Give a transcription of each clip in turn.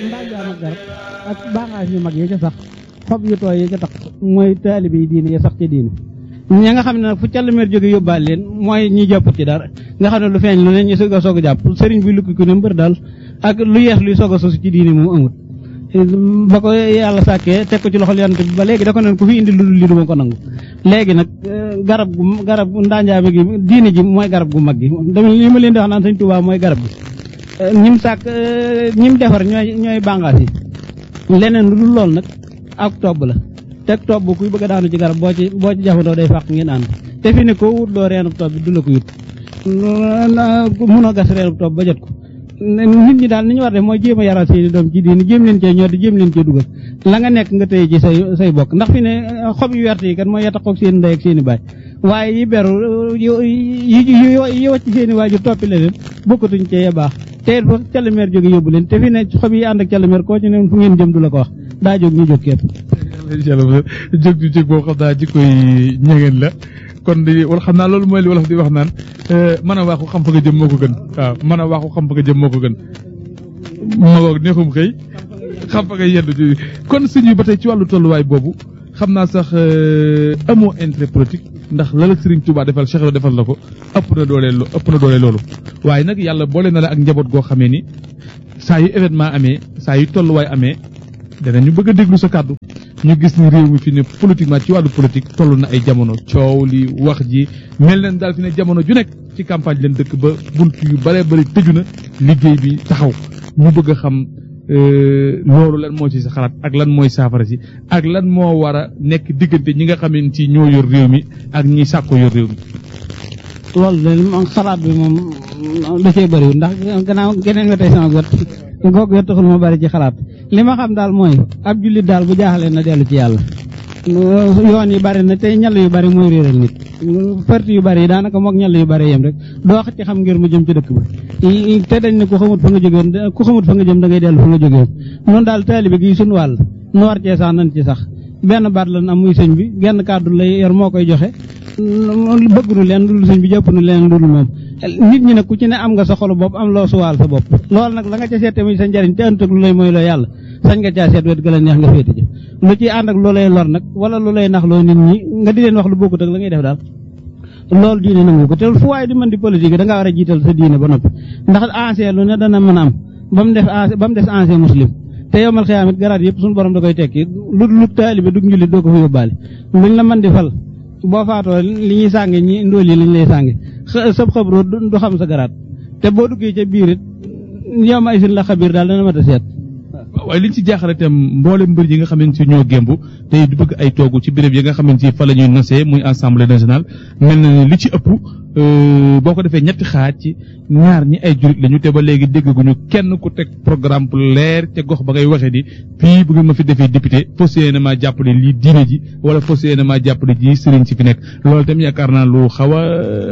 ndaajaan ak garab ak baaxaas yu mag yi ca sax xob yu tooy yi ca tax mooy taalibe yi diine ya sax ca diine ña nga xam ne nag fu callumeer jóge yóbbaale leen mooy ñi jàpput ci dara nga xam ne lu feeñ lu ne ñu soog a soog a jàpp sëriñ bi lukki ku ne mbër daal ak lu yees luy soog a sosu ci diine moom amut ba ko yàlla sàkkee teg ko ci loxol yonent bi ba léegi da ko neen ku fi indi lu dul li du ma ko nangu léegi nag garab gu garab ndaanjaame gi diine ji mooy garab gu mag gi dama li ma leen di wax naan sëñ Tuubaa mooy garab gi ñim sàkk ñim defar ñooy ñooy bàngaas yi leneen lu dul lool nag ak tobb la teg tobb kuy bëgg a daanu ci garab boo ci boo ci jafandoo day fàq ngeen ànd te fi ne koo wut loo reenub tobb bi du la ko yut munoo gas reenub tobb ba jot ko nit ñi daal ni ñu war def mooy jéem a yaral seeni doom ci diini jéem leen cee ñoo di jéem leen cee dugal la nga nekk nga tëye ci say say bokk ndax fi ne xob yu wert yi kat mooy yataxoog seen ndey ak seen i baay waaye yi beru yi yi wacc seen i waajur toppi la leen bokkatuñ cee baax te it fa calameer jóge yóbbu leen te fi ne xob yi ànd ak calameer koo ci ne fu ngeen jëm du la ko wax daa jóg ñu jóg képp incha allah jóg ju jóg boo xam naa ji koy ñegeen la kon di wala xam naa loolu mooy li wolof di wax naan mën a waxu xam fa nga jëm moo ko gën waaw mën a waxu xam fa nga jëm moo ko gën ma ngoog neexum xëy xam fa nga yendu ji kon sëñ bi ba tey ci wàllu tolluwaay boobu xam naa sax amoo intérêt politique ndax la la Serigne Touba defal Cheikh defal la ko ëpp na doole ëpp na doole loolu waaye nag yàlla boole na la ak njaboot goo xamee ni saa yu événement amee saa yu tolluwaay amee danañu bëgg a déglu sa kàddu ñu gis ni réew mi fi ne politiquement ci wàllu politique toll na ay jamono coow li wax ji mel leen daal fi ne jamono ju nekk ci campagne leen dëkk ba bunt yu bare bari tëju na liggéey bi taxaw ñu bëgg a xam loolu lan moo ci sa xalaat ak lan mooy saafara si ak lan moo war a nekk diggante ñi nga xam ne ci ñoo yor réew mi ak ñi sàkko yor réew mi. loolu de moom xalaat bi moom da cee bëriwul ndax gannaaw geneen nga tey sama got goog wet taxul ma bëri ci xalaat li ma xam daal mooy ab jullit daal bu jaaxlee na dellu ci yàlla yoon yi bari na tey ñal yu bari mooy réeral nit parti yu bari yi daanaka moog ñal yu bari yem rek doo ci xam ngir mu jëm ci dëkk ba te dañ ne ku xamut fa nga jógeen ku xamut fa nga jëm da ngay dellu fa nga jógeen noonu daal taalibe gi suñu wàll nu war cee sax nan ci sax benn baat lan am muy sëñ bi genn kàddu lay yor moo koy joxe bëgg nu leen dul sëñ bi jëpp nu leen dul moom nit ñi nag ku ci ne am nga sa xolu bopp am loo suwaal sa bopp loolu nag la nga ca seete muy sa njariñ te ëntëg lu lay mooy loo yàlla sañ nga caa seet wet ga la neex nga féete ji lu ci ànd ak lu lay lor nag wala lu lay nax loo nit ñi nga di leen wax lu bokkut ak la ngay def daal loolu diine nangu ko te fu waaye di mën di politique da ngaa war a jiital sa diine ba noppi ndax ancien lu ne dana mën a am ba mu def ba mu des ancien muslim te yowmal xiyaamit garaat yëpp suñu borom da koy tekki lu lu taalibe du njullit doo ko fa yóbbaale luñ la mën di fal boo faatoo li ñuy sànge ñi ndóol yi liñ lay sànge sab xabru du xam sa garaat te boo duggee ca biir it yow ma isin la xabiir daal dana mat a seet waaye liñ ci jaaxale itam mboolem mbër yi nga xamante ni ñoo gémb tey du bëgg ay toogu ci béréb yi nga xamante ni fa la ñuy nosee muy assemblée nationale mel na ni li ci ëpp boo ko defee ñetti xaaj ci ñaar ñi ay jurit lañu te ba léegi déggaguñu kenn ku teg programme bu leer te gox ba ngay waxee ni fii bu ngeen ma fi defee député fas yéene maa jàppale lii diine ji wala fas yéene maa jàppale ji sëriñ si fi nekk loolu itam yaakaar naa lu xaw a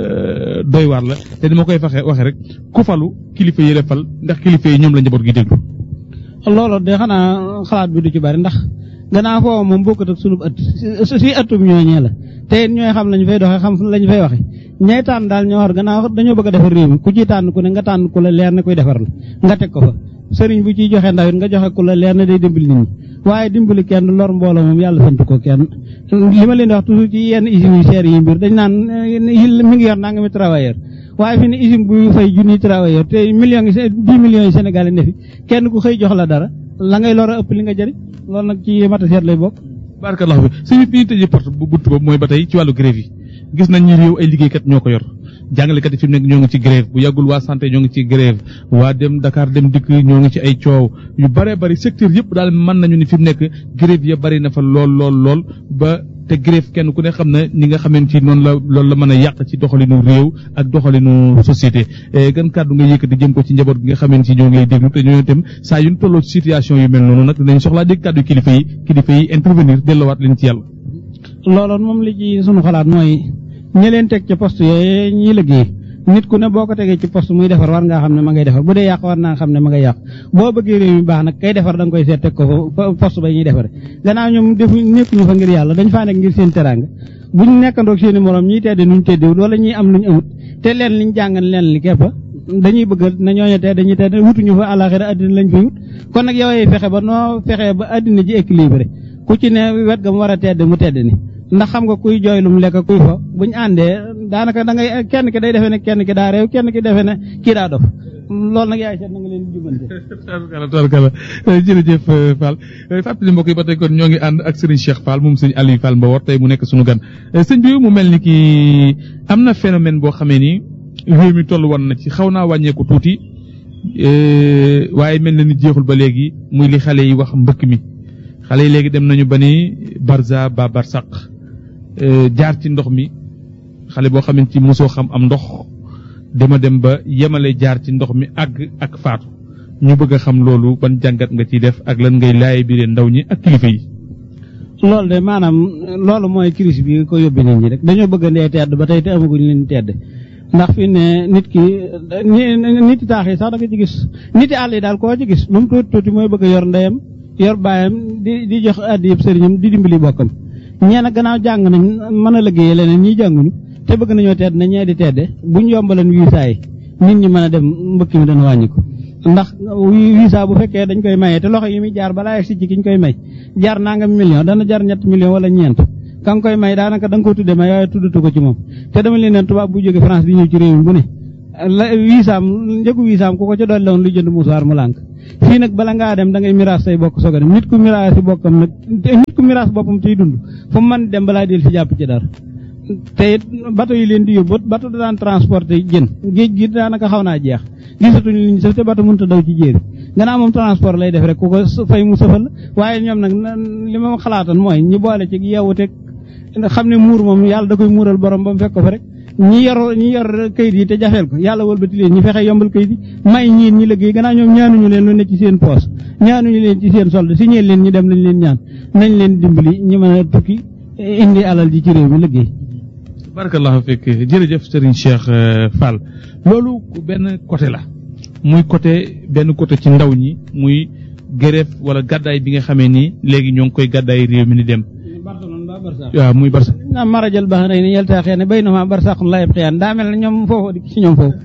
doy waar la te ni ma koy faxe waxe rek ku falu kilifa yi la fal ndax kilifa yi ñoom la njaboot gi déglu loolu de xanaa xalaat bi du ci bari ndax gannaaw foofu moom bokkut ak sunub ëtt si ëttub ñooñee la te it ñooy xam lañu fay doxee xam lañu fay waxe ñay tànn daal ñoo war gannaaw dañoo bëgg a defar réew mi ku ciy tànn ku ne nga tànn ku la leer ne koy defar la nga teg ko fa sëriñ bu ciy joxe ndaw it nga joxe ku la leer ne day dimbali nit ñi waaye dimbali kenn lor mbooloo moom yàlla sant ko kenn li ma leen di wax toujours ci yenn usines yu seer yi mbir dañ naan mi ngi yor naa nga mi travailleur waaye fi ne usine bu fay junniy travailleur te millions yi dix millions yi Sénégal yi ne fi kenn ku xëy jox la dara la ngay lor a ëpp li nga jëriñ loolu nag ci mata seet lay bokk barakallah bi suñu fi ñu tëjee porte bu bunt boobu mooy ba tey ci wàllu grève yi gis nañ ñi réew ay liggéeykat ñoo ko yor jàngalekat yi fi mu nekk ñoo ngi ci grève bu yàggul waa santé ñoo ngi ci grève waa dem Dakar dem dikk ñoo ngi ci ay coow yu bare bari secteur yëpp daal mën nañu ni fi mu nekk grève ya bari na fa lool lool lool ba te grève kenn ku ne xam na ni nga xamante ni noonu la loolu la mën a yàq ci doxalinu réew ak doxalinu société gan kàddu nga yëkkati jëm ko ci njaboot gi nga xamante ni ñoo ngay déglu te ñoo itam saa yu ñu tolloo ci situation yu mel noonu nag dinañ soxlaa dégg kàddu kilifa yi kilifa yi intervenir delluwaat leen ci yàlla. looloon moom li ci sunu xalaat mooy ñi leen teg ci poste yooyu ñuy liggéey nit ku ne boo ko tegee ci poste muy defar war ngaa xam ne ma ngay defar bu dee yàq war naa xam ne ma ngay yàq boo bëggee réew mi baax nag kay defar da nga koy seet teg ko fa poste ba ñuy defare gannaaw ñoom defu nekkuñu fa ngir yàlla dañ faa nekk ngir seen teraanga buñ nekkandoog seen i morom ñiy tedde nuñ teddewut wala ñiy am luñ amut te leen liñ jàngan leen li keppa dañuy bëgg na ñooñu tedd dañuy tedd wutuñu fa àlaxira addina lañ fay wut kon nag yow fexe ba noo fexe ba addina ji équilibré ku ci ne wet ga mu war a tedd mu tedd ni ndax xam nga kuy jooy lu mu lekk kuy fa buñ àndee daanaka da ngay kenn ki day defee ne kenn ki daa réew kenn ki defee ne kii daa dof loolu nag yaay seet na nga leen di jubante tarkala tarkala jërëjëf Fall fàttali mbokk yi ba tey kon ñoo ngi ànd ak Serigne Cheikh Fall moom sëñ Aliou Fall Mbawar tey mu nekk suñu gan sëñ bi mu mel ni ki am na phénomène boo xamee ni réew mi toll woon na ci xaw naa wàññeeku tuuti waaye mel na ni jeexul ba léegi muy li xale yi wax mbëkk mi xale yi léegi dem nañu ba ni barza ba barsaq jaar ci ndox mi xale boo xamante ci mosoo xam am ndox dama dem ba yemale jaar ci ndox mi àgg ak faatu ñu bëgg a xam loolu ban jàngat nga ciy def ak lan ngay laay bi ndaw ñi ak kilifa yi. loolu de maanaam loolu mooy crise bi ko yóbbee nit ñi rek dañoo bëgg ndee tedd ba tey te amaguñ leen tedd ndax fi ne nit ki nit yi taax yi sax da nga ci gis nit yi àll yi daal koo ci gis lu mu tuuti tuuti mooy bëgg a yor ndeyam yor baayam di di jox addi yëpp sëriñam di dimbali bokkam ñee nag gannaaw jàng nañ mën a liggéeyee leneen ñiy jànguñu te bëgg nañoo tedd na ñee di tedde buñ yombaleen visa yi nit ñi mën a dem mbëkk mi dana wàññi ko ndax visa bu fekkee dañ koy maye te loxo yi muy jaar balaa yegg si ci ki ñu koy may jaar nangam million dana jar ñett million wala ñeent ka nga koy may daanaka da nga ko tudde may waaye tuddatu ko ci moom te dama leen ne tubaab bu jóge France di ñëw ci réew mi bu ne la visaam njëgu visaam ku ko ca dolli woon lu jënd musuwaar mu lànk fii nag bala ngaa dem da ngay miraas say bokk soog a dem nit ku miraas si bokkam nag nit ku miraas boppam ciy dund fu mu mën dem balaa del si jàpp ci dara te it bato yi leen di yóbbu bato da daan transporté jën géej gi daanaka xaw naa jeex gisatuñu liñ sëf te bato mënut a daw ci jéeri gannaaw moom transport lay def rek ku ko fay mu sëfal waaye ñoom nag li ma xalaatoon mooy ñi boole ci yeewute xam ne muur moom yàlla da koy muural borom ba mu fekk ko fa rek ñi yor ñi yor kayit yi te jafeel ko yàlla wëlbati leen ñi fexe yombal kayit yi may ñiin ñi liggéey gannaaw ñoom ñaanuñu leen lu ne ci seen poos ñaanuñu leen ci seen solde si ñeen leen ñi dem lañ leen ñaan nañ leen dimbali ñi mën a tukki indi alal ji ci réew mi liggéey barakallahu fekk jërëjëf Serigne Cheikh Fall loolu benn côté la muy côté benn côté ci ndaw ñi muy gërëf wala gàddaay bi nga xamee ni léegi ñoo ngi koy gàddaay réew mi ni dem waaw muy barsa naa marajal ba rey ni yeltaaxee ne bay na ma barsaqun la yab xiyaan daa mel ne ñoom foofu di ci ñoom foofu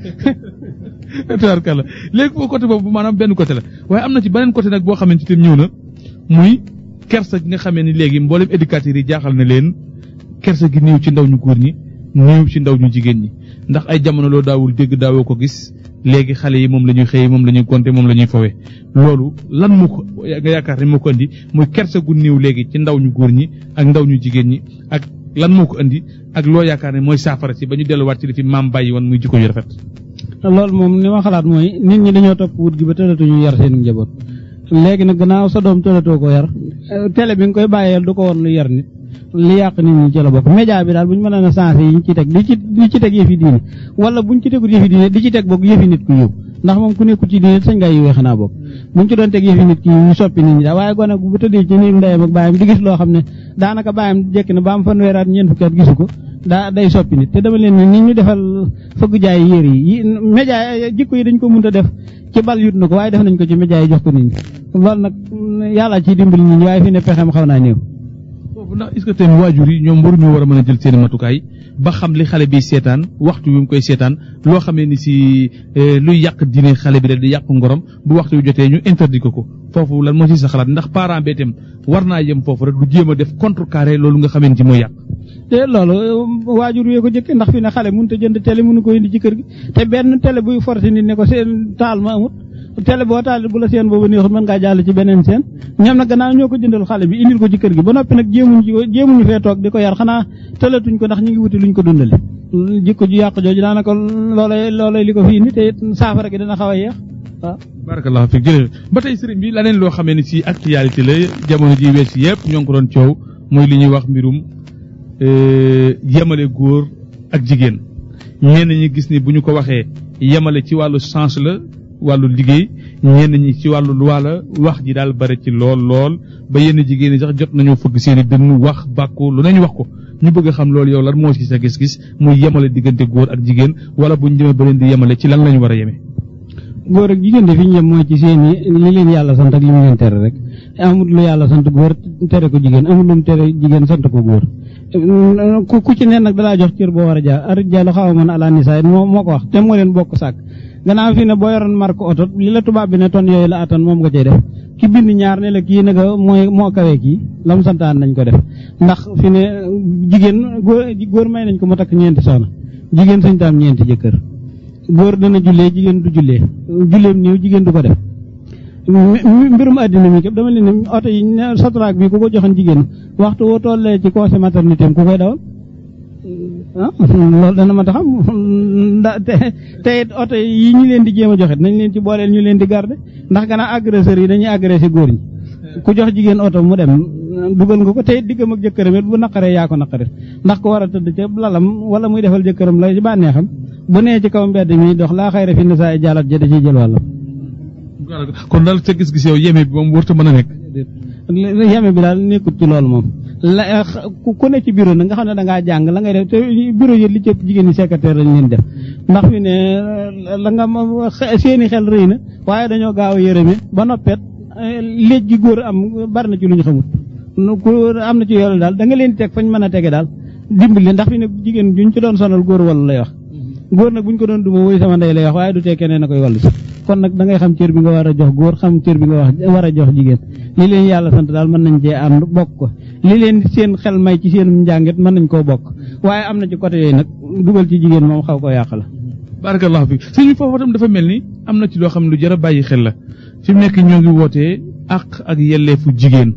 tabarkalla léegi foofu côté boobu maanaam benn côté la waaye am na ci beneen côté nag boo xamante itam ñëw na muy kersa gi nga xamee ni léegi mboolem éducateurs yi jaaxal na leen kersa gi néew ci ndaw ñu góor ñi néew ci ndaw ñu jigéen ñi ndax ay jamono loo daawul dégg daawoo ko gis léegi xale yi moom la ñuy xëy moom la ñuy gonte moom la ñuy fowe loolu lan moo ko nga yaakaar ne moo ko andi muy kersa gu néew léegi ci ndaw ñu góor ñi ak ndaw ñu jigéen ñi ak lan moo ko andi ak loo yaakaar ne mooy saafara si ba ñu delluwaat ci li fi maam bàyyi woon muy jikko yu rafet. loolu moom li ma xalaat mooy nit ñi dañoo topp wut gi ba tëlatuñu yar seen njaboot léegi nag gannaaw sa doom tëlatoo ko yar télé bi nga koy bàyyeel du ko woon lu yar nit li yàq nit ñi ci la bokk média bi daal bu ñu mën a sensé yi ñu ci teg di ci di ci teg yëfi diine wala buñ ci tegul yëfi diine di ci teg bokk yëfi nit ku yiw ndax moom ku nekkul ci diine sañ ngaa yiwee xanaa bokk buñ ci doon teg yëfi nit ki ñu soppi nit ñi daal waaye gone bu tëddee ci néeg ndeyam ak bàyyam di gis loo xam ne daanaka bàyyam jekk na ba am fanweeraat ñeent fukki at gisu ko daa day soppi nit te dama leen ne nit ñu defal fëgg jaay yére yi média jikko yi dañ ko mënta def ci bal yut na ko waaye def nañ ko ci média yi jox ko nit ñi loolu nag yàlla ciy dimbali nit ñi waaye fi ne pexem xaw naa néew foofu ndax est-ce que tamit waajur yi ñoom waruñoo war a mën a jël seen matukaay ba xam li xale bi seetaan waxtu wi mu koy seetaan loo xamee ni si luy yàq diine xale bi rek di yàq ngorom bu waxtu wi jotee ñu interdit ko ko foofu lan moo ci sa xalaat ndax parent bee itam war naa yem foofu rek du jéem a def contrecarré loolu nga xamee ni ci mooy yàq. te loolu waajur yee ko jëkk ndax fi ne xale mënut a jënd télé mënu ko indi ci kër gi te benn télé buy forcé nit ne ko seen taal ma amut télé boo taal bu la seen boobu neexul mën ngaa jàll ci beneen seen ñoom nag gannaaw ñoo ko jëndal xale bi indil ko ci kër gi ba noppi nag jéemuñ ci jéemuñu fee toog di ko yar xanaa tëlatuñ ko ndax ñu ngi wuti luñ ko dundale jikko ju yàq jooju daanaka loolay loolay li ko fi indi te saafara gi dana xaw a yeex waaw barakallahu fiik jërëjëf ba tey sëriñ bi laneen loo xamee ni si actualité la jamono ji wees yëpp ñoo ngi ko doon coow mooy li ñuy wax mbirum yemale góor ak jigéen ñenn ñi gis ni bu ñu ko waxee yemale ci wàllu sens la wàllu liggéey ñenn ñi ci wàllu loi la wax ji daal bari ci lool lool ba yenn jigéen ñi sax jot nañoo fëgg seen i dënn wax bàkku lu nañu wax ko ñu bëgg a xam loolu yow lan moo ci sa gis-gis muy yemale diggante góor ak jigéen wala bu ñu demee ba leen di yemale ci lan lañu war a yeme góor ak jigéen de fi ñu yem mooy ci seen i li leen yàlla sant ak li mu leen tere rek amul lu yàlla sant góor tere ko jigéen amul lu mu tere jigéen sant ko góor ku ku ci ne nag dalaa jox cër boo war a jaar ar jàll xaw ma mën ala nisaa moo moo ko wax te moo leen bokk sàkk gannaaw fi ne boo yoroon marque oto li la tubaab bi ne ton yooyu la attan moom nga cay def ki bind ñaar ne la kii nag mooy moo kawee kii la mu santaan nañ ko def ndax fi ne jigéen góor góor may nañ ko mu takk ñeenti soxna jigéen sañ taam ñeenti jëkkër góor dana jullee jigéen du jullee julleem niiw jigéen du ko def mbirum àddina mi képp dama leen ne oto yi sotraak bi ku ko joxoon jigéen waxtu woo tollee ci congé maternité am ku koy dawal ah loolu dana ma taxam nda te te it oto yi ñu leen di jéem a joxe nañ leen ci booleel ñu leen di garde ndax gannaaw agresseurs yi dañuy agressé góor ñi ku jox jigéen oto mu dem dugal nga ko te it diggam ak jëkkëram it bu naqaree yaa ko naqarit ndax ko war a tëdd ca lalam wala muy defal jëkkëram la ci bànneexam bu nee ci kaw mbedd mi dox laa xayra fi nisaa i jaalat ja da ciy jël wàllam kon daal sa gis-gis yow yeme bi moom warut a mën a nekk. yeme bi daal nekkut ci loolu moom la ku ne ci bureau nag nga xam ne da ngaa jàng la ngay def te bureau yi li ci jigéen ñi secrétaire lañ leen def ndax fi ne la nga seeni xel rëy na waaye dañoo gaaw a yërëme ba noppet léej gi góor am bari na ci lu ñu xamut ku am na ci yoolu daal da nga leen teg fañ mën a tege daal dimbali ndax fi ne jigéen juñ ci doon sonal góor wala lay wax góor nag buñ ko doon duma woy sama ndey lay wax waaye du tee keneen a koy wallu si kon nag da ngay xam cër bi nga war a jox góor xam cër bi nga wax war a jox jigéen li leen yàlla sant daal mën nañ cee ànd bokk ko li leen seen xel may ci seen njàngit mën nañ koo bokk waaye am na ci côté yooyu nag dugal ci jigéen moom xaw ko yàq la barakallahu fi sëñ bi foofu tam dafa mel ni am na ci loo xam ne lu jar a bàyyi xel la fi mu nekk ñoo ngi wootee àq ak yelleefu jigéen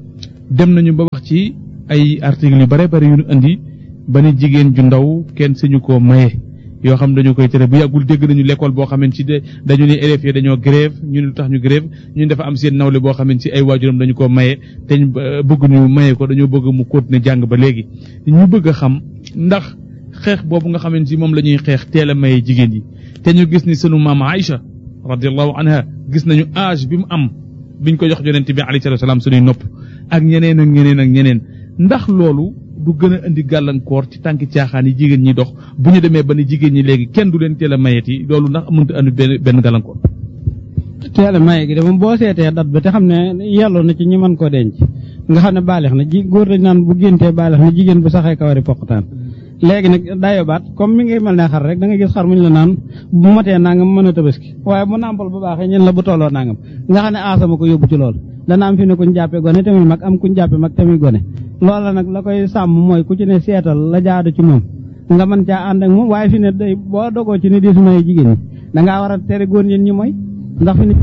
dem nañu ba wax ci ay articles yu bare bare yu ñu indi ba ni jigéen ju ndaw kenn sañu koo maye yoo xam dañu koy tere bu yàggul dégg nañu l'école boo xamante ci dañu ne élèves yi dañoo grève ñu ne lu tax ñu grève ñun dafa am seen nawle boo xamante ci ay waajuram dañu ko maye te ñu bëgg ñu maye ko dañoo bëgg mu continuer jàng ba léegi ñu bëgg a xam ndax xeex boobu nga xamante ci moom la ñuy xeex teel a maye jigéen yi te ñu gis ni sunu maam Aïcha radiallahu anha gis nañu âge bi mu am biñ ko jox yonent bi alayhi salaatu salaam suñuy nopp ak ñeneen ak ñeneen ak ñeneen ndax loolu du gën a indi gàllankoor ci tànki caaxaan yi jigéen ñi dox bu ñu demee ba ni jigéen ñi léegi kenn du leen teel a mayeti loolu ndax mënut a andi benn benn gàllankoor. teel a maye gi de moom boo seetee dat ba te xam ne yelloo na ci ñi mën koo denc nga xam ne baaleex na ji góor dañ naan bu géntee baaleex na jigéen bu saxee kawari poqtaan léegi nag dayo baat comme mi ngi mel ne xar rek da nga gis xar muñ la naan bu matee nangam mën a tabaski waaye bu nàmpal bu baaxee ñen la bu tolloo nangam nga xam ne aasama ko yóbbu ci loolu dana am fi ne kuñ jàppe gone tamit mag am kuñ jàppe mag tamit gone loola nag la koy sàmm mooy ku ci ne seetal la jaadu ci moom nga mën caa ànd ak moom waaye fi ne day boo dogoo ci ne di sumay jigéen ñi da ngaa war a tere góor ñi ñi mooy ndax fi ne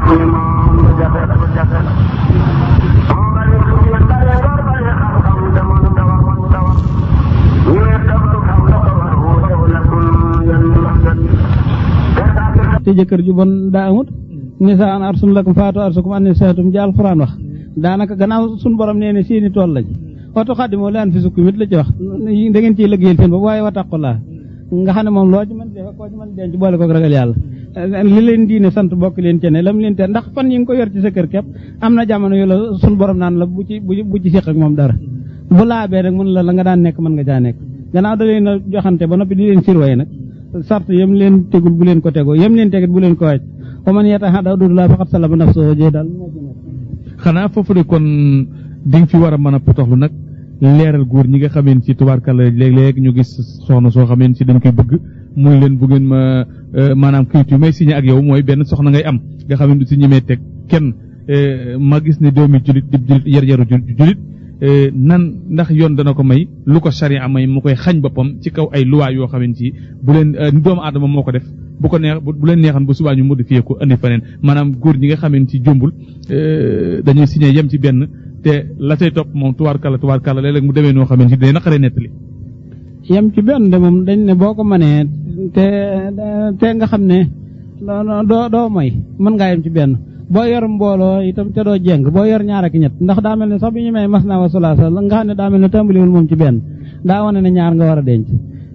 te jëkkër ju bon daa amut nisaan arsun lakum faatu arsukum an nisaatum ji alxuraan wax daanaka gannaaw suñ borom nee ne seeni tool lañ watu xaddimoo laan fi sukkum it la ci wax da ngeen ciy liggéeyal seen bopp waaye wataqulaa nga xam ne moom loo ci mën def koo ci mën denc boole kook ragal yàlla li leen diine sant bokk leen ci ne lam leen te ndax fan yi nga ko yor ci sa kër képp am na jamono yu la suñ borom naan la bu ci bu ci séq ak moom dara bu laabee rek mën la la nga daan nekk mën nga caa nekk gannaaw da leen a joxante ba noppi di leen sirwaye nag sart yam leen tegul bu leen ko tegoo yam leen tegit bu leen ko wàcc wa man yataxadda hududallaahi faqad salama nafsahu jee daal xanaa foofu de kon di nga fi war a mën a potoxlu nag leeral góor ñi nga xameen ci tubaarkàlla léeg-léeg ñu gis soxna soo xameen ci dañ koy bëgg muy leen bu ngeen ma maanaam kayit yu may signé ak yow mooy benn soxna ngay am nga xam ne du si ñemee teg kenn ma gis ne doomi julit di julit yar yaru julit nan ndax yoon dana ko may lu ko charia may mu koy xañ boppam ci kaw ay luwaa yoo xamante ci bu leen doomu aadama moo ko def bu ko neex bu leen neexan bu subaa ñu modifié ko indi feneen maanaam góor ñi nga xamante ci jombul dañuy signé yem ci benn te la say topp moom tubaarkàlla tubaarkàlla léeg-léeg mu demee noo xamante ci day naqaree nettali yem ci benn de moom dañ ne boo ko mënee te te nga xam ne doo doo moy mën ngaa yem ci benn boo yor mbooloo itam te doo jeng boo yor ñaar ak ñett ndax daa mel ne sax bi ñu may mas naa wa sulaasa nga xam ne daa mel ne tàmbaliwul moom ci benn daa wane ne ñaar nga war a denc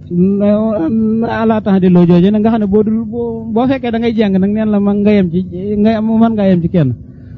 ala tax di loo jooje nag nga xam ne boo dul boo fekkee da ngay jeng nag neen la ma nga yem ci nga mën ngaa yem ci kenn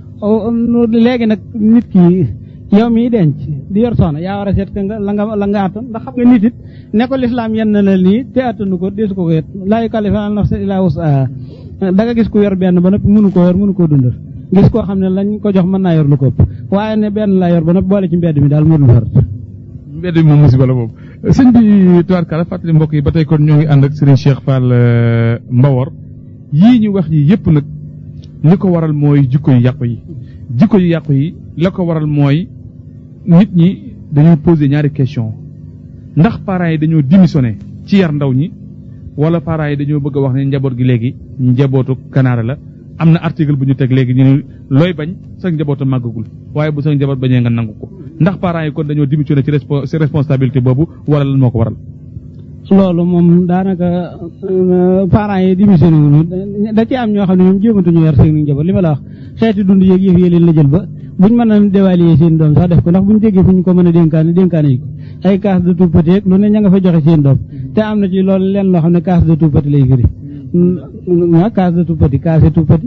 léegi nag nit ki yow mii denc di yor soxna yaa war a seet nga la nga la nga attan ndax xam nga nit it ne ko lislaam yenn na la nii te attanu ko deesu ko ko yet laa yukallifu nafsan illaa wus'ahaa da nga gis ku yor benn ba noppi mënu koo yor mënu koo dundal gis koo xam ne lañ ko jox mën naa yor lu ko ëpp waaye ne benn laa yor ba noppi boole ci mbedd mi daal mënul far mbedd mi moom musiba la moom sëñ bi tubaarkàlla fàttali mbokk yi ba tey kon ñoo ngi ànd ak Serigne Cheikh Fall Mbawor yii ñu wax yi yépp nag li ko waral mooy jikko yu yàqu yi jikko yu yàqu yi la ko waral mooy nit ñi dañoo poser ñaari question ndax parents yi dañoo démissionné ci yar ndaw ñi wala parents yi dañoo bëgg a wax ne njaboot gi léegi njabootu kanaara la am na article bu ñu teg léegi ñu ne looy bañ sa njabootu màggagul waaye bu sa njaboot bañee nga nangu ko ndax parents yi kon dañoo démissionné ci respo ci responsabilité boobu wala lan moo ko waral. loolu moom daanaka parents yi démissionné wuñu da ci am ñoo xam ne ñoom jéematuñu yar seen njaboot li ma la wax xeeti dund yëg yëf yi leen la jël ba buñ mën a dévaluer seen doom sax def ko ndax buñ déggee fu ñu ko mën a dénkaane dénkaane yi ko ay casse de tout petit lu ne ña nga fa joxe seen doom te am na ci loolu leen loo xam ne casse de tout petit lay firi ah casse de tout petit casse tout petit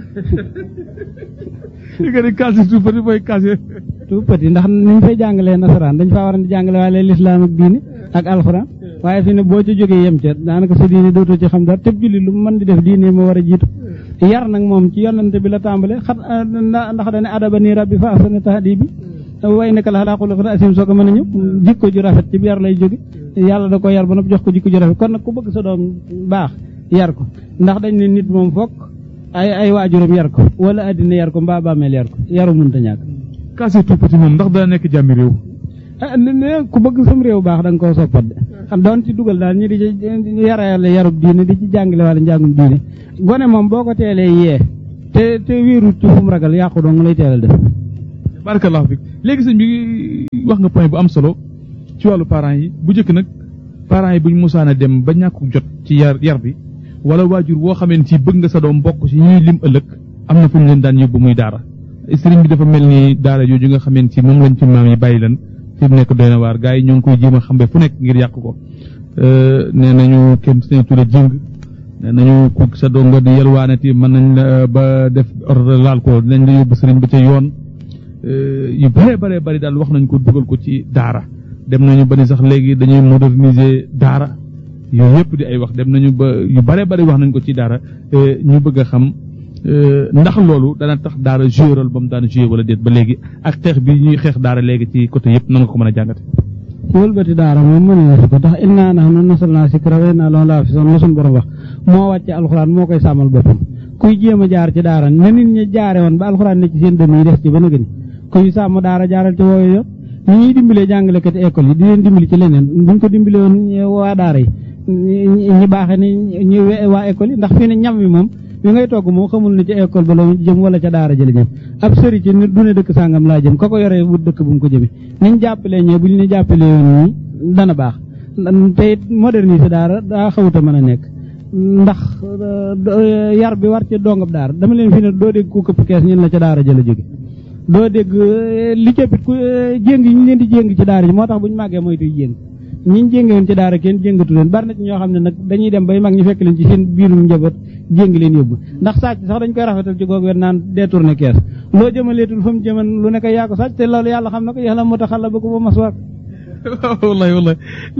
li nga ne casse tout petit mooy casse tout petit ndax niñ fay jàngalee nasaraan dañ faa war a jàngale waale lislaam ak diine ak alxuraan waaye fi ne boo ca jógee yem ca daanaka sa diine dootoo ci xam dara tëb julli lu mu mën di def diine moo war a jiitu yar nag moom ci yonante bi la tàmbale xat ndax dane adaba nii rabbi fa ahsana tahdibi way naka la xalaa xuluqin asim soo ko mën a ñëw jikko ju rafet ci yar lay jóge yàlla da ko yar ba noppi jox ko jikko ju rafet kon nag ku bëgg sa doom baax yar ko ndax dañ ne nit moom fokk ay ay waajuram yar ko wala addina yar ko mbaa bàmmeel yar ko yaru mënta ñàkk casse tout petit moom ndax dana nekk jàmmi réew ah ne ku bëgg sam réew baax da nga koo soppat de xam doon ci dugal daal ñi di ci yarale yarub diine di ci jàngale wala njàngum diine gone moom boo ko teelee yee te te wéerut ci fu mu ragal yàqu dong lay teelal def barakallahu fik léegi sëñ bi wax nga point bu am solo ci wàllu parents yi bu njëkk nag parents yi buñ musaan a dem ba ñàkku jot ci yar yar bi wala waajur woo xamee ci bëgg nga sa doom bokk ci ñuy lim ëllëg am na fu ñu leen daan yóbbu muy daara sëriñ bi dafa mel ni daara jooju nga xameen ci moom lañ ci maam yi bàyyi leen fi mu nekk doy na waar gars yi ñoo ngi koy jéem a xambe fu nekk ngir yàq ko nee nañu kenn seen tudde jëng nee nañu ku sa dongo di yelwaanati mën nañ la ba def ordre laal ko dinañ la yóbbu sëriñ ba ca yoon yu bare bare bari daal wax nañ ko dugal ko ci daara dem nañu ba ni sax léegi dañuy moderniser daara yooyu yëpp di ay wax dem nañu ba yu bare bari wax nañ ko ci daara ñu bëgg a xam ndax loolu dana tax daara joué rôle ba mu daan joué wala déet ba léegi ak xeex bi ñuy xeex daara léegi ci côté yëpp nan nga ko mën a jàngate wëlbati daara moom mën na si ko tax innaa nahnu nazzalnaa zikra wa innaa lahu laafizuun la suñu borom wax moo wàcce alxuraan moo koy sàmmal boppam kuy jéem a jaar ci daara na nit ñi jaare woon ba alxuraan ne ci seen dënn yi des ci ba na gëni kuy sàmm daara jaaral ci wooyu yoon ñi ñuy dimbalee jàngalekati école yi di leen dimbali ci leneen buñ ko dimbale woon waa daara yi ñi baaxe ni ñu waa école yi ndax fii ne ñam wi moom bi ngay togg moom xamul ne ci école ba la jëm wala ca daara jële jëm ab sëri ci nit du ne dëkk sàngam laa jëm ka ko yoree wut dëkk bu mu ko jëmee niñ jàppalee ñee bu ñu ne jàppalee yoon ñii dana baax te it moderniser daara daa xawuta mën a nekk ndax yar bi war ci dongab daara dama leen fi ne doo dégg ku këpp kees ñun la ca daara jële jóge doo dégg li cëppit ku jéng yi ñu leen di jéng ci daara ji moo tax bu ñu màggee moytuy jéng ñiñ jénge woon ci daara kenn jéngatu leen bari na ci ñoo xam ne nag dañuy dem bay mag ñu fekk leen ci seen biirum njaboot jéng leen yóbbu ndax sàcc sax dañ koy rafetal ci googu wet naan détourné kees loo jëmaleetul fa mu jëman lu nekk yaa ko sàcc te loolu yàlla xam na ko yàlla moo tax xala ba ko ba mas waak wallahi wallahi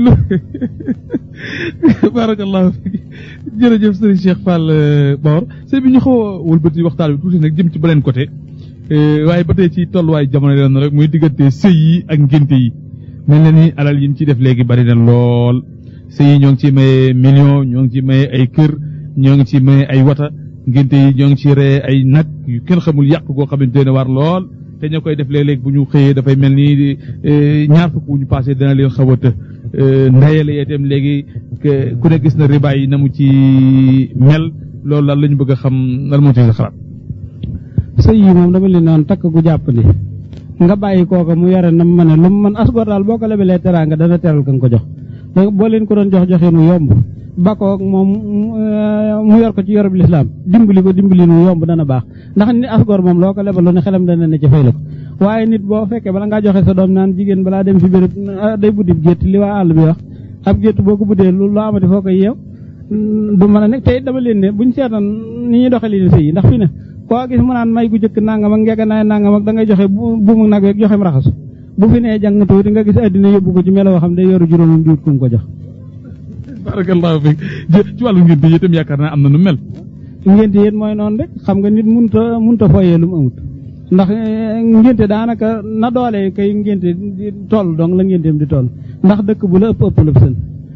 barakallahu fik jërëjëf sëriñ Cheikh Fall Bawor sëñ bi ñu xaw a wëlbati waxtaan bi tuuti nag jëm ci beneen côté waaye ba tey ci tolluwaay jamono leen rek muy diggante sëy yi ak ngénte yi mel na ni alal yi ñu ciy def léegi bari na lool sëy yi ñoo ngi ci maye million ñoo ngi ci maye ay kër ñoo ngi ci maye ay wata ngénte yi ñoo ngi ci ree ay nag yu kenn xamul yàq goo xamante ne war lool te ñoo koy def léeg-léeg bu ñu xëyee dafay mel ni ñaar fukk bu ñu passé dana leen xaw a të ndayale itam léegi ku ne gis na ribaay yi na mu ci mel loolu lan la ñu bëgg a xam lan moo ci sa xalaat sëy yi moom dama leen noon takk gu jàpp ni nga bàyyi kooka mu yore na mu mën a lu mu mën asgor daal boo ko lebelee teraanga dana teral ka nga ko jox boo leen ko doon jox joxe nu yomb ba ko moom mu yor ko ci yorob lislaam dimbali ko dimbali nu yomb dana baax ndax ni asgor moom loo ko lebal lu ne xelam dana ne ci fay la ko waaye nit boo fekkee bala ngaa joxe sa doom naan jigéen balaa dem fi béréb day buddi gétt li waa àll bi wax ab gétt boo ko buddee lu loo amati foo koy yeew du mën a nekk te it dama leen ne buñ seetaan ni ñuy doxee leen sëy yi ndax fi ne koo gis mu naan may gu jëkk nangam ak ngeganaay nangam ak da ngay joxe buumu nag weeg joxem raxasu bu fi nee jàng tuuti nga gis addina yóbbu ko ci meloo xam day yoru juróomam diwut ku mu ko jox barakallahu fik ci wàllu ngénte yi itam yaakaar naa am na nu mel ngénte yéen mooy noonu rek xam nga nit munta munta foyee lu mu amut ndax ngénte daanaka na doole kay ngénte di toll donc la ngénteem di toll ndax dëkk bu la ëpp ëpp la sën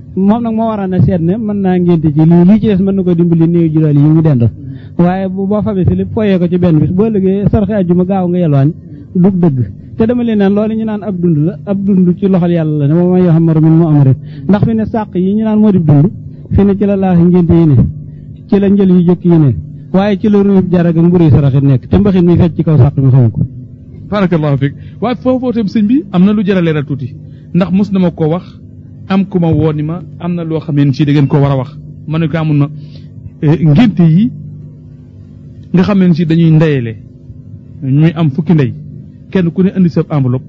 moom nag moo war a ne seet ne mën naa ngénte ci lii lii ci des mën na ko dimbali néew jural yi mu dendal waaye bu boo fabee si lépp foyee ko ci benn bis boo liggéey sarxe ajjuma gaaw nga yelwaañ dug dëgg te dama leen naan loolu ñu naan ab dund la ab dund ci loxol yàlla la ne moom mooy yoo xam min mu am rek ndax fi ne sàq yi ñu naan moo di dund fi ne ci la laaxi ngénte yi ne ci la njël yu jëkk yi ne waaye ci la ruub jarag ak mburu saraxit nekk te mbaxit mi fecc ci kaw sàq mi xamu ko barakallahu fiik waaye foofoo tam sëñ bi am na lu jar a leeral tuuti ndax mos na ma ko wax am ku ma woo ni ma am na loo xam ne si da ngeen koo war a wax ma ne ko amul na ngénte yi nga xam ne si dañuy ndeyale ñuy am fukki ndey kenn ku ne indi sa enveloppe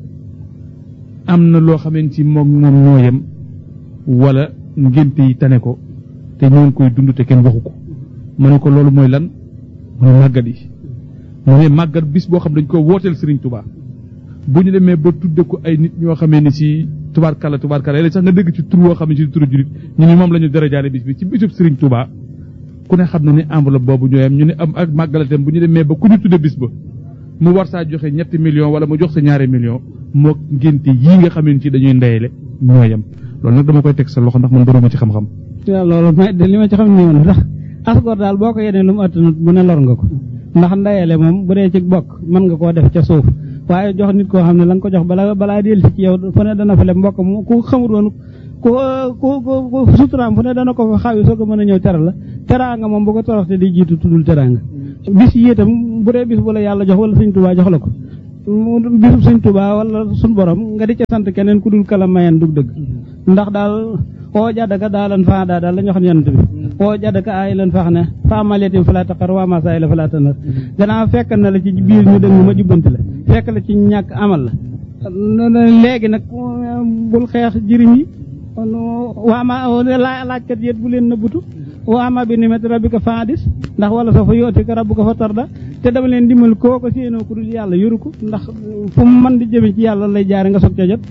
am na loo xam ne si moom moom ñoo yem wala ngénte yi tane ko te ñoo ngi koy dund te kenn waxu ko ma ne ko loolu mooy lan mooy màggat yi mu ne màggat bis boo xam dañ ko wooteel Serigne Touba bu ñu demee ba tudde ko ay nit ñoo xamee ni si tubaarkàlla tubaarkàlla léeg sax nga dégg ci tur woo xam ne si turu julit ñu ni moom la ñu darajaale bis bi ci bisub Serigne Touba ku ne xam na ne enveloppe boobu ñoo yem ñu ne am ak màggalatem bu ñu demee ba ku ñu tudde bis ba mu war saa joxe ñetti million wala mu jox sa ñaari million moo ngénte yii nga xam ne si dañuy ndeyale ñoo yem loolu nag dama koy teg sa loxo ndax man bëruma ci xam-xam waaw loolu may de li ma ci xam ne woon ndax asgor daal boo ko yenee lu mu attanut bu ne lor nga ko ndax ndayale moom bu dee ci bokk mën nga koo def ca suuf waaye jox nit koo xam ne la nga ko jox bala balaa dellu si ci yow fu ne dana fa leb mbokk mu ku xamul woon ku ku ku suturaam fu ne dana ko fa xawi soo ko mën a ñëw teral la teraanga moom bu ko toroxte di jiitu tuddul teraanga bis yi itam bu dee bis bu la yàlla jox wala sëñ tubaa jox la ko bisub sëñ tubaa wala suñ borom nga di ca sant keneen ku dul kala mayen dug dëgg ndax daal oo jaddaka daa lan faa daa daal la ñu xam yonent bi oo jaddaka aay lan fax ne faa maletim falaa taqar waa masaay la falaa tanar gannaaw fekk na la ci biir ñu dëng ma jubbanti la fekk la ci ñàkk amal la léegi nag bul xeex jirim yi waa ma laajkat yéet bu leen nëbbutu waa ma bi nimet rabbika faadis ndax wala sa fa yooti ko rabbuka fa tarda te dama leen dimbal koo ko séenoo ku dul yàlla yoru ko ndax fu mu mën di jëme ci yàlla lay jaare nga soog ca jot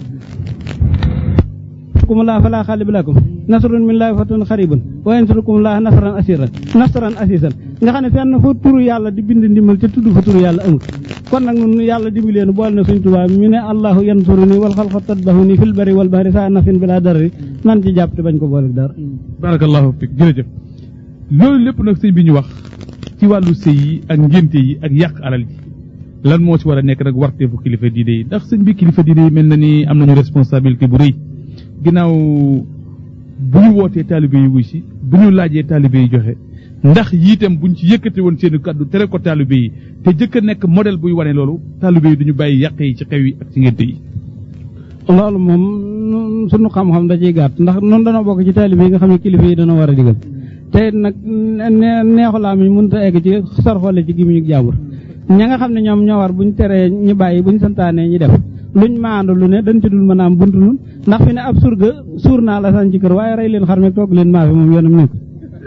kum laa falaa xaalib lakum nasrun min laahi fatun xaribun wa yansurukum laa nasran asiran nasran asisan nga xam ne fenn fu turu yàlla di bind ndimbal te tudd fa turu yàlla amul kon nag nun yàlla dimbaleen boole na suñ tubaab mi ne allahu yansuruni wal xalqa tadbahuni fil bari wal bahri saa nafin bila darari nan ci jàpp te bañ ko boole dara barakallahu fik jërëjëf loolu lépp nag sëñ bi ñu wax ci wàllu sëy yi ak ngénte yi ak yàq alal ji lan moo ci war a nekk nag warteefu kilifa diine yi ndax sëñ bi kilifa diine yi mel na ni am nañu responsabilité bu rëy ginnaaw bu ñu wootee taalibe yi wuy si bu ñu laajee taalibe yi joxe ndax yiitam buñ ci yëkkati woon seen kàddu tere ko taalibe yi te jëkk a nekk modèle buy wane loolu taalibe yi duñu bàyyi yàq yi ci xew yi ak ci ngénte yi loolu moom sunu xam-xam da ciy gàtt ndax noonu dana bokk ci taalibe yi nga xam ne kilifa yi dana war a digal te nag neexulaa mi mënut a egg ci sarxole ci gimiñu jàmbur ña nga xam ne ñoom ñoo war buñ teree ñu bàyyi buñ santaanee ñi def luñ maandu lu ne dañ ci dul mën a am buntu nun ndax fi ne ab surga suur naa la san ci kër waaye rey leen xar me toog leen maa fi moom yoonam nekk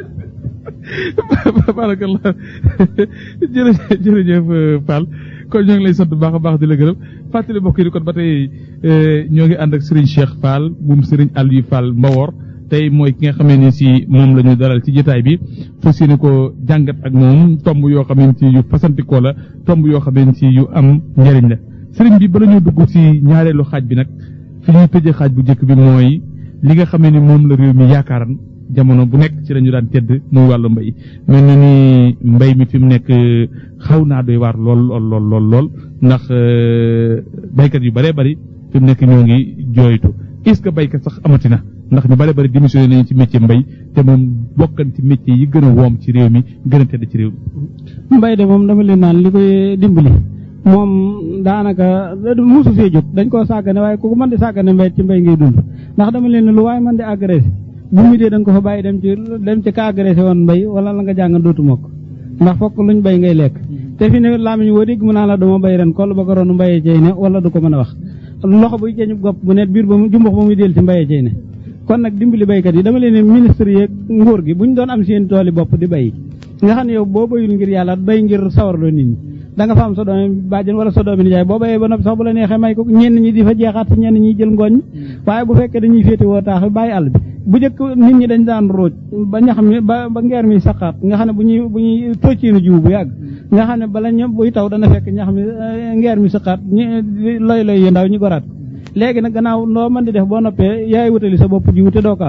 barakallah jërëjëf jërëjëf Fall kon ñoo ngi lay sant bu baax a baax di la gërëm fàttali mbokk yi kon ba tey ñoo ngi ànd ak Serigne Cheikh Fall moom Serigne Aliou Fall Mbawor tey mooy ki nga xamee ni si moom la ñu dalal ci jotaay bi fas yéene ko jàngat ak moom tomb yoo xamee si yu fasantikoo la tomb yoo xamee si yu am njëriñ la sëriñ bi bala ñoo dugg ci ñaareelu xaaj bi nag fi ñuy tëjee xaaj bu njëkk bi mooy li nga xamee ni moom la réew mi yaakaaran jamono bu nekk ci la ñu daan tedd muy wàllu mbay mel na ni mbay mi fi mu nekk xaw naa doy waar lool lool lool lool lool ndax baykat yu bëree bëri fi mu nekk ñoo ngi jooytu est ce que baykat sax amati na ndax ñu bëree bëri démissionné nañu ci métier mbay te moom bokkan ci métier yi gën a woom ci réew mi gën a tedd ci réew mi. mbay de moom dama leen naan li koy dimbali. moom daanaka musu fee jóg dañ koo sàggane waaye ku ko mën di sàggane mbay ci mbay ngay dund ndax dama leen ne lu waaye mën di agressé bu mu dee da nga ko fa bàyyi dem ci dem ci ka agressé woon mbay wala la nga jàng dootu mokk ndax fokk luñ bay ngay lekk te fi ne laamiñ woo dégg mu naa la dama bay ren koll ba ko roonu mbayee cey ne wala du ko mën a wax loxo buy ceeñu gopp bu net biir ba mu jumbux ba muy del ci mbayee cey ne kon nag dimbali baykat yi dama leen ne ministre yeeg nguur gi buñ doon am seen tooli bopp di bay nga xam ne yow boo bayul ngir yàlla bay ngir sawarloo nit ñi da nga fa am sa doomi bàjjen wala sa doomi nijaay boo bayee ba noppi sax bu la neexee may ko ñenn ñi di fa jeexaat si ñenn ñi jël ngooñ waaye bu fekkee dañuy féete woo taax bàyyi àll bi bu njëkk nit ñi dañ daan rooj ba ñax mi ba ba ngeer mi saqaat nga xam ne bu ñuy bu ñuy tocciinu jiw bu yàgg nga xam ne bala ñu buy taw dana fekk ñax mi ngeer mi saqaat ñi loy loy yu ndaw ñu goraat léegi nag gannaaw loo mën di def boo noppee yaay wutali sa bopp jiw te doo ko am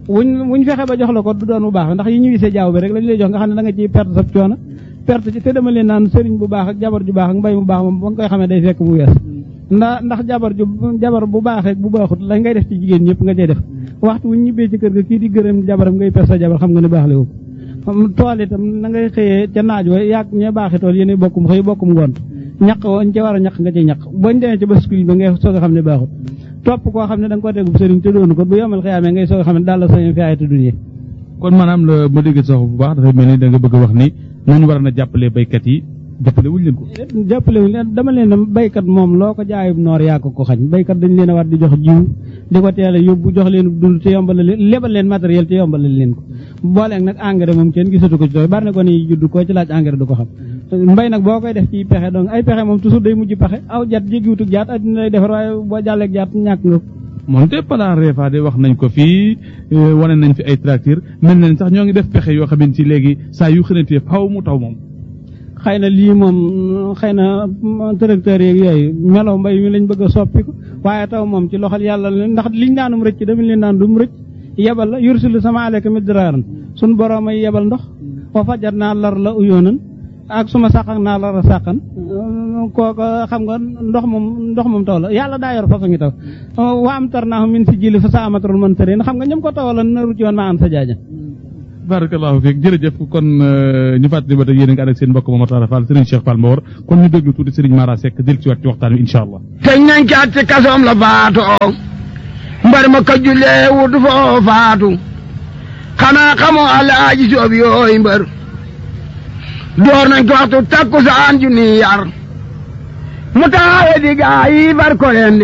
wuñ wuñ fexe ba jox la ko du doon bu baax ndax yi ñu gisee jaaw bi rek lañ lay jox nga xam ne da nga ciy perte sa coono perte ci te dama leen naan sëriñ bu baax ak jabar ju baax ak mbay mu baax moom ba nga koy xamee day fekk mu wees ndax ndax jabar ju jabar bu baaxee bu baaxut la ngay def ci jigéen ñëpp nga cay def waxtu wuñ ñibbee ci kër ga kii di gërëm jabaram ngay perte sa jabar xam nga ne baax le wu tool itam na ngay xëyee ca naaj wa yàgg ña baaxi tool yéen bokkum xëy bokkum ngont ñaq woon ca war a ñaq nga ci ñaq bañ demee ci bascule ba ngay soog a xam ne baaxut topp koo xam ne da nga ko tegub sëriñ te doonu ko bu yomal xiyaamee ngay soog a xam ne daal la sañu fi ay te dunya kon maanaam la ma dégg sax bu baax dafay mel ni da nga bëgg a wax ni nañu war a na jàppale baykat yi jàppale wuñ leen ko jàppale wuñ leen dama leen ne baykat moom loo ko jaayub noor yaa ko ko xañ baykat dañ leen a war di jox jiw di ko teel a yóbbu jox leen dund te yombal leen lebal leen matériel te yombal leen ko booleeg nag engrais moom kenn gisatu ko ci tooy bari na ko ni judd koo ci laaj engrais du ko xam mbay nag boo koy def ci pexe donc ay pexe moom toujours day mujj pexe aw jat jéggiwutug jaat addina lay defar waaye boo jàlleeg jaat ñàkk nga ko moonte pala reefa de wax nañ ko fii wane nañ fi ay tracteur mel nañ sax ñoo ngi def pexe yoo xamante ci léegi saa yu xënatee faw mu taw moom xëy na lii moom xëy na tracteur yeeg yooyu melaw mbay mi lañ bëgg a soppi ko waaye taw moom ci loxol yàlla la ndax liñ daanum rëcc dama leen naan dum rëcc yebal la yursilu sama aleyka midraaran suñ boroom ay yebal ndox wa fajar naa lar la uyoonan ak suma sàqak naa lar a sàqan kooka xam nga ndox moom ndox moom taw la yàlla daa yor façon ngi taw wa am tar naa min si jili fa sa amatarul man tërin xam nga ñëm ko tawala naru ci woon ma an sa jaaja barakallahu fiik jërëjëf kon ñu fàttali ba tey yéen a ngi ànd ak seen mbokk Momar Talla Fall Serigne Cheikh Fall Mbawar kon ñu déglu tuuti Serigne Mara Seck del ci waat ci waxtaan wi incha allah teñ nañ caat ci kasoom la faatoo mbar ma ka jullee wut foo faatu xanaa xamoo alaaji soob yooyu mbër door nañ ko waxtu takku saan ju ni yar mu taxawe di gaa yi bar ko leen di